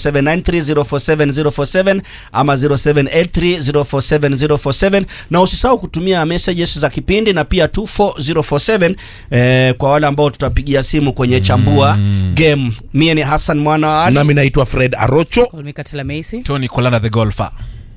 0793047047 ama 0783047047 na usisahau kutumia messages za kipindi na pia 24047 eh, kwa wale ambao tutapigia simu kwenye chambua game. Mie ni Hassan mwana wa Ali. nami naitwa fred arocho Call me Katila Macy. Tony Kolana the golfer.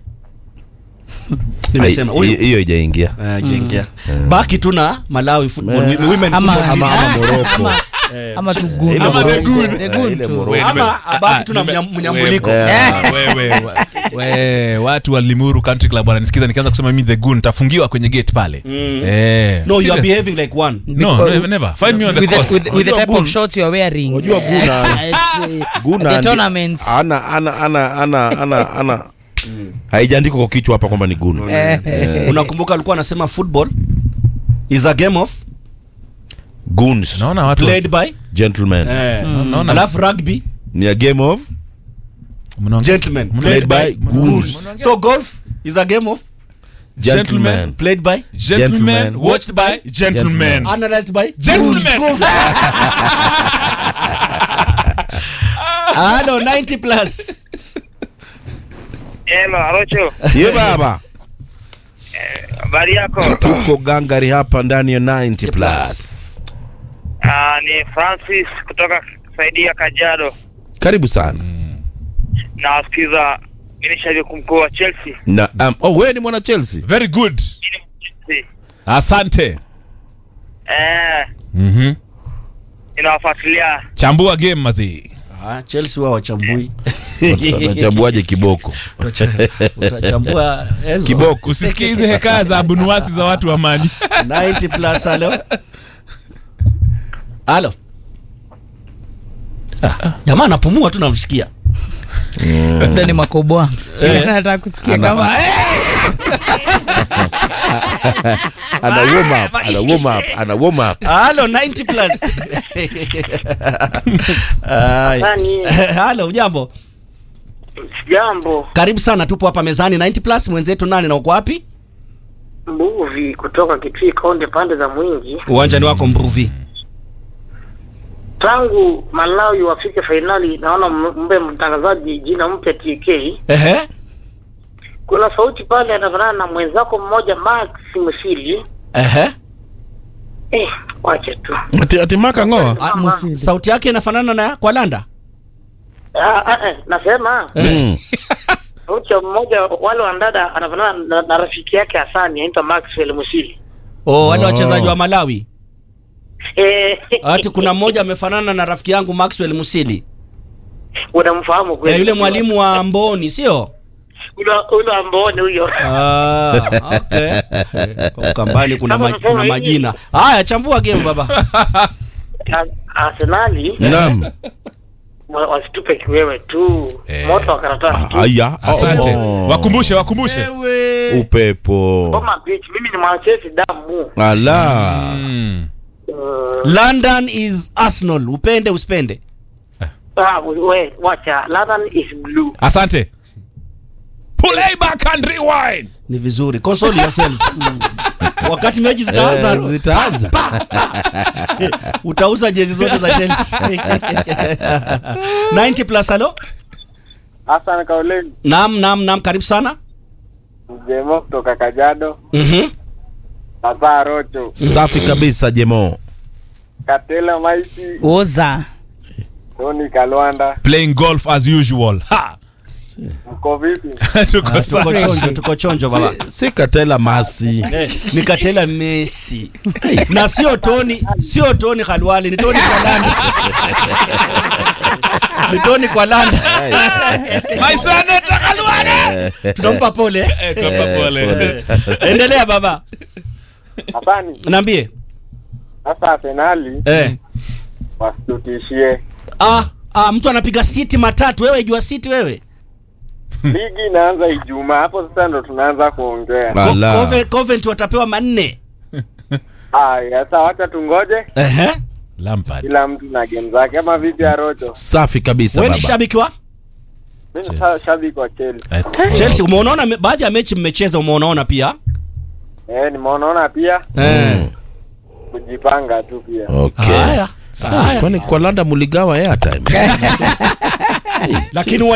Nimesema Ai, huyu hiyo ijaingia Eh, jiingia. baki tu na Malawi football women women Ama- football team. ama ama moroko Ama, ama tu gun. Ile Ama the Morocco. good. The good Ile tu. Morocco. ama abaki tu na nime- mnyam- mnyambuliko wewe, wewe, wewe, watu wa Limuru Country Club wananisikiza nikianza kusema mimi the goon nitafungiwa kwenye gate pale. Eh. no you are serious. behaving like one No, never, never. Find me on the With the, course. with, with the type of shorts you are wearing. Unajua Guna- At, uh, Guna the ndi- tournaments. ana ana ana ana ana ana haijaandikwa kwa kichwa hapa kwamba ni gunu Eh, unakumbuka alikuwa anasema football is a game of guns Naona watu played by gentlemen eh, naona alafu rugby ni a game of mnaongea- gentlemen played by goons so golf is a game of gentlemen played by Gentlemen Gentlemen. watched by gentlemen. analyzed by Gentlemen. ah no 90 plus Hello, Arocho. ye baba Habari yako? tuko gangari hapa ndani ya 90 plus Ah, ni Francis kutoka saidia Kajiado. karibu sana Na wasikiza mimi ni shabiki mkuu wa Chelsea. na um, oh wewe ni mwana chelsea Very good. Mimi ni Chelsea. Asante. Eh, Mhm. ninawafuatilia. Chambua game mazee. ah Chelsea wao wachambui unachabuaje kiboko utachambua Enzo. kiboko Usisikie hizi hekaya za abunuwasi za watu wa mali. 90 plus halo halo Ah, jamaa anapumua tu namsikia labda ni makoboa nataka kusikia kama ana warm up ana warm up ana warm up halo 90 plus Ai. Nani? halo ujambo Jambo, karibu sana tupo hapa mezani 90 plus mwenzetu nani na uko wapi Mbuvi kutoka Kitui Kaunti pande za Mwingi. uwanjani wako mruvi Tangu Malawi wafike fainali, naona mbe mtangazaji jina mpya TK. ehe Kuna sauti pale anafanana na mwenzako mmoja Max Musili. ehe Eh, wache tu. ati, ati maka ngoa Ah, Musili. sauti yake inafanana na kwa landa Ah, ah, eh, nasema mm. sauti ya mmoja wale wandada anafanana na, na rafiki yake Hasani anaitwa Maxwell Musili. oh, wale wachezaji wa malawi Eh, ati kuna mmoja amefanana na rafiki yangu maxwell musili unamfahamu kweli? eh, yule mwalimu wa mboni sio Ule ule ambone huyo. Ah, okay. Eh, kwa Ukambani kuna, Kama ma, nasema kuna hivi. majina haya chambua game baba A- Arsenali nam wa- wasitupe kiwewe tu Eh. moto wa karatasi tu. aya Asante. Oh. Wakumbushe, wakumbushe. upepo Goma Beach, mimi ni Manchester damu. ala Mm. Uh, london is arsenal upende usipende ah, we, wacha. London is blue. Asante. Play back and rewind. ni vizuri console yourself wakati mechi zitaanza Eh, zitaanza utauza jezi zote za chelsea 90 plus halo Hassan Kauleni nam nam nam karibu sana Mjemo kutoka Kajado, Mhm. Papa Rocho, safi kabisa jemo Katela Maiti, oza Tony Kalwanda, Playing golf as usual. Ha. mko vipi? Tuko tuko sawa. chonjo tuko chonjo baba si katela masi Eh, ni katela messi na sio toni sio toni khalwali ni toni kwa landa ni toni kwa landa My son, Takalwane. tunampa pole eh? Eh, tuwapa pole. endelea baba Hasani, naambie sasa Arsenali eh. wasitutishie. ah, ah, mtu anapiga siti matatu wewe jua siti wewe Ligi inaanza Ijumaa, hapo sasa ndo tunaanza kuongea. Co- ala Cove- Covent watapewa manne Haya, sasa wacha tungoje, Ehe. Lampard. kila mtu na game zake, ama vipi Arocho? safi kabisa wewe ni baba shabiki wa Mimi ni sha- shabiki wa Chelsea. Eh, chelsea umeonaona me- baadhi ya mechi mmecheza umeonaona pia Eh, nimeonaona pia eh. kujipanga tu pia. okay haya Ah, kwani kwa landa muligawa airtime lakini